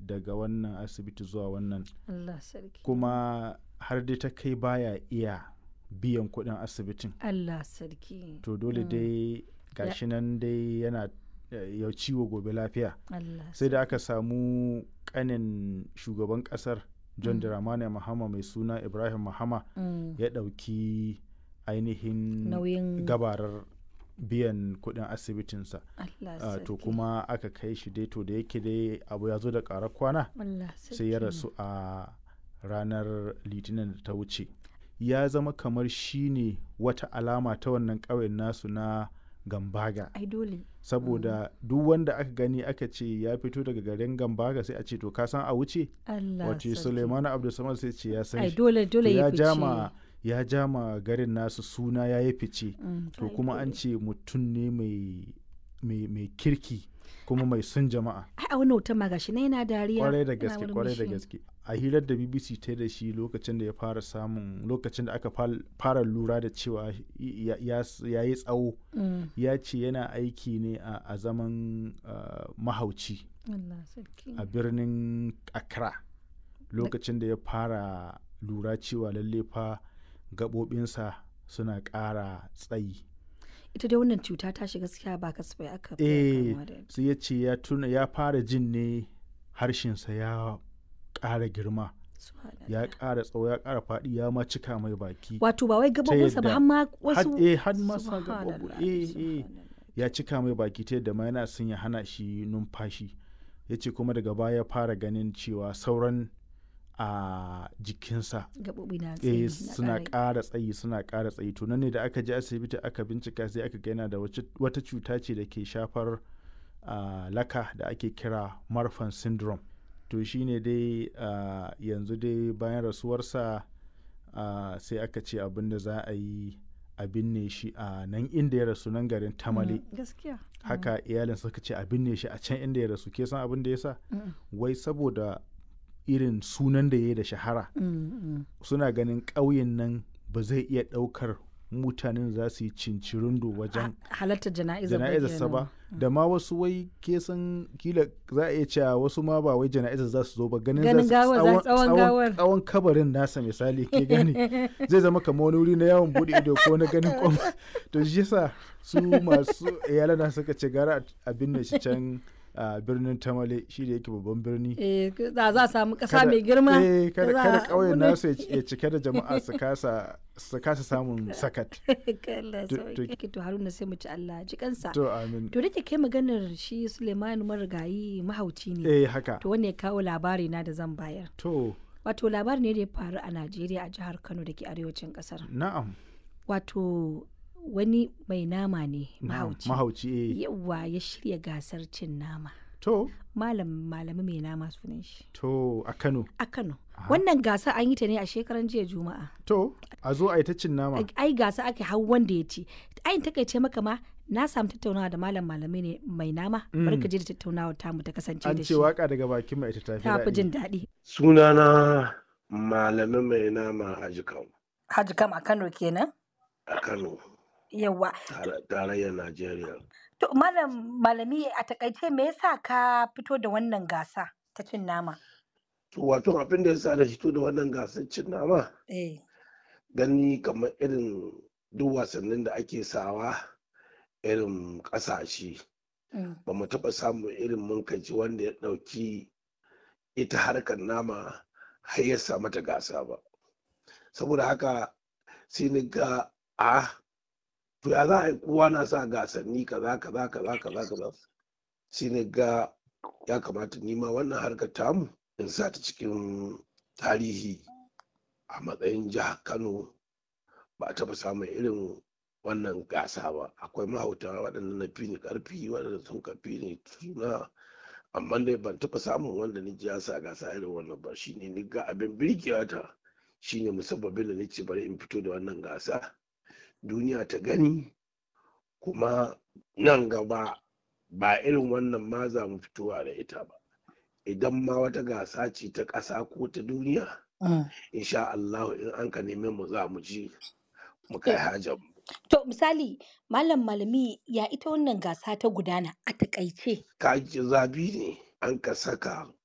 daga wannan asibiti zuwa wannan Allah sarki kuma har dai ta kai baya iya biyan kuɗin asibitin Allah sarki to dole dai gashi nan dai yana eh, ya ciwo gobe lafiya Allah sai da aka samu kanin shugaban kasar john Mm. dramani mahama mai suna ibrahim mahama Mm. ya ɗauki ainihin nauyin gabarar biyan kuɗin asibitinsa Allah Ah, sarki to kuma aka kai shi dai to da yake dai abu ya zo da ƙarar kwana Allah sai ya sarki. rasu a ranar litinin da ta wuce ya zama kamar shine wata alama ta wannan ƙauyen nasu na gambaga ai dole saboda duk wanda aka gani aka ce ya fito daga garin gambaga sai a ce to ka san a wuce Allah wace sarki suleiman abdulsamad sai ce ya san ai shi dole To dole ya ya jama fice ya jama garin nasu suna ya yi fice Mm, to ai kuma an dole. ce mutum ne mai mai mai kirki kuma mai son jama'a ai a wani hoton ma gashi na yana dariya kwarai da yana gaske kwarai da murmushi. gaske a hirar da bbc ta da shi lokacin da ya fara samun lokacin da aka fal- fara lura da cewa ya ya- ya yi tsawo Mm, ya ce yana aiki ne a a zaman ah, mahauci Allah sarki a birnin accra lokacin da ya fara lura cewa lalle fa gaɓoɓinsa suna ƙara tsayi ita dai wannan cuta ta shiga gaskiya ba kasafai aka fi eh kamuwa da ita. sai ya ce ya tuna ya fara jin ne harshensa ya ƙara girma Subhanallah. ya ƙara tsawo ya ƙara faɗi ya ma cika mai baki wato ba wai gabobinsa ba yadda har ma had- wasu eh, had ma sa gaɓoɓi. Subhanallah, Eh, eh. subhanallah. ya cika mai baki ta yadda ma yana son ya hana shi numfashi ya ce kuma daga baya ya fara ganin cewa sauran a jikinsa gabobi na eh tsayi na suna ƙara- ƙara tsayi suna ƙara tsayi to nan ne da aka je asibiti aka bincika sai aka ga yana da wace- wata cuta ce da ke shafar ah, laka da ake kira marfan syndrome to shine dai ah, yanzu dai bayan rasuwarsa ah, sai aka ce abin da za a yi a binne shi a nan inda ya rasu nan garin tamale Mm, gaskiya haka iyalin suka ce a binne shi a can inda ya rasu ke san abin da ya sa Mm, wai saboda irin sunan da ya yi da shahara mm, mm. suna ganin ƙauyen nan ba zai iya ɗaukar mutanen za su yi cincirindo wajen Ha- halartar jana'izar ba jana'izarsa kenan. ba da ma wasu wai ke san kila za a iya cewa wasu ma ba wai jana'izar za su zo ba ganin Ganin za su gawar, za- tsawon gawar. tsawon kabarin nasa misali ke gani zai zama kamar wani wuri na yawon bude ido ko na ganin kwam to shi yasa su masu iyalana suka ce gara a binne shi can a birnin tamale shi da yake babban birni eh za za a samu ƙasa kada- mai girma eh, kada za kada a ƙauyen bude- nasu ya ci- ya cike da jama'a su kasa su kasa samun sakat Allah To- sauki. to haruna sai mu ci Allah ji kansa to amin to da kai maganar shi Suleiman marigayi mahauci ne eh haka to wanne ya kawo labari na da zan bayar to wato labari ne da ya faru a Najeriya a jihar Kano da ke arewacin kasar na'am wato wani mai nama ne na'am mahauci mahauci eh yawa ya shirya gasar cin nama to malam malami mai nama sunan shi to a Kano a Kano wannan gasa an yi ta ne a shekaran jiya juma'a to a zo a yi ta cin nama ai ai gasa ake hau wanda ya ci ayin takaice maka ma na samu tattaunawa da malam malami ne mai nama bari ka je da tattaunawa tamu ta kasance an da ce shi waka daga bakin mai ita tafi ta fi daɗi jin daɗi Sunana Malami mai nama a Jikau Haji kam a Kano kenan a Kano, yawa tare- tarayyar Najeriya. to malam malami a takaice me yasa ka fito da wannan gasa ta cin nama To wato abin da ya sa da fito da wannan gasar cin nama eh gani kamar irin duk wasannin da ake sawa irin ƙasashe mm, ba mu taɓa samun irin munkaci wanda ya ɗauki ita harkar nama har ya sa mata gasa ba. Saboda haka sai ni ga a to ya za a yi kowa na sa gasanni kaza kaza kaza kaza kaza sai ni ga ya kamata ni ma wannan harkar tamu in sa ta cikin tarihi a matsayin jihar Kano ba a taɓa samun irin wannan gasa ba akwai mahauta waɗanda na fi ni ƙarfi waɗanda sun ka fi ni suna amma dai ban taɓa samun wanda ni ji ya sa gasa irin wannan ba shine ni ga abin birkewa ta shine musabbabin da nace bari in fito da wannan gasa duniya ta gani kuma nan gaba ba irin wannan ma za mu fitowa da ita ba idan ma wata gasa ce ta ƙasa ko ta duniya mm. insha Allah in an ka neme mu za mu ji mu kai hajar mu to misali malam malami ya ita wannan gasa ta gudana a takaice kaji zabi ne an ka saka